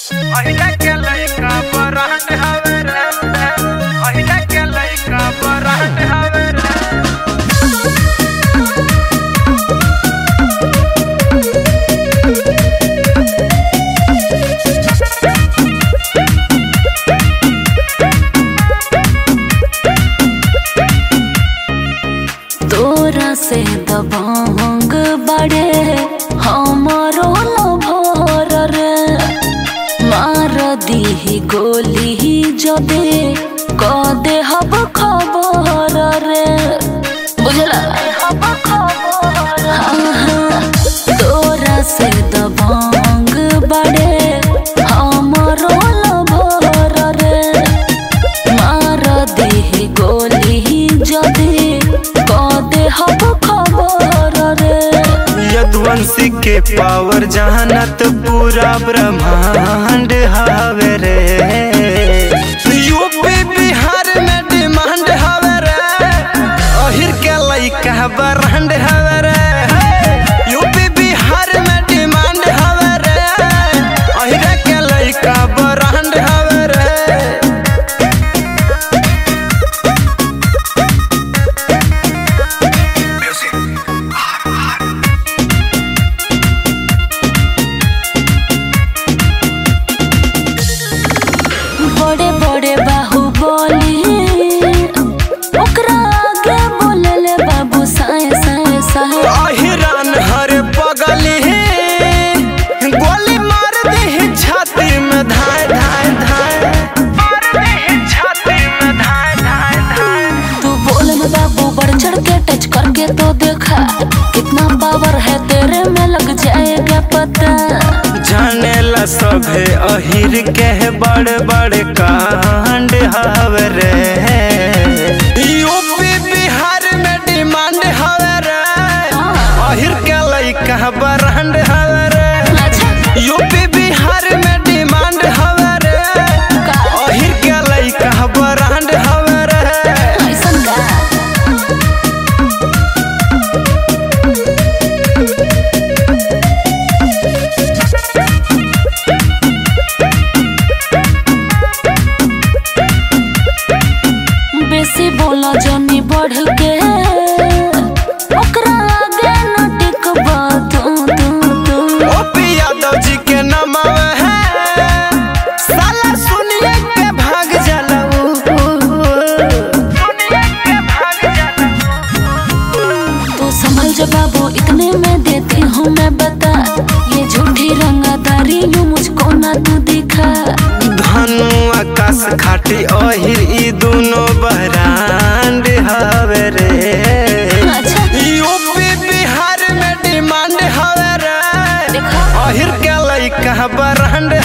अहिले के लइका बरांड हवे रे अहिले के लइका बरांड हवे रे तोरा से दबंग बड़े हमारो लभर रे मार दीही गोली जबे क दे हब खबर रे बुझला हाँ, हाँ, तोरा से दबंग बड़े हमारो लभर रे मार देह गोली जदे कदे हब खबर रे यदुवंशी के पावर जहानत पूरा ब्रह्मांड हवे रे यूपी बिहार में डिमांड हवे रे अहिर के लइका बरांड हवे रे यूपी बिहार में डिमांड हवे रे अहिर के लइका बरांड हवे रे बड़े बड़े बाहुबली ओकरा आगे बोलले बाबू साए साए साए अहिरान हर पगली गोली मार दे छाती में धाय धाय धाय मार दे छाती में धाय धाय धाय तू बोल में बाबू बढ़ चढ़ के टच करके तो देखा कितना पावर है तेरे में लग जाएगा पता जाने ला सभे अहिर के बड़े बड़े कांड हवे रे यूपी बिहार में डिमांड हवे रे अहिर के लइका बरांड हवे रे अच्छा यूपी बिहार में डिमांड हवे रे का अहिर के लइका बरांड हवे रे ऐसन का बेसी बोला जनी बढ़ के ओकरा आगे न टिकबा तू तू तू ओपी यादव जी के नाम है साला सुनिए के भाग जाला ऊ। सुनिए के भाग जाला तू संभल जा बाबू इतने में देती हूँ मैं बता ये झूठी रंगादारी यूं मुझको ना तू दिखा धनु आकाश खाटी अहिर ई दोनों बरांड हवे रे अच्छा यूपी बिहार में डिमांड हवे रे देखा अहिर के लइका बरांड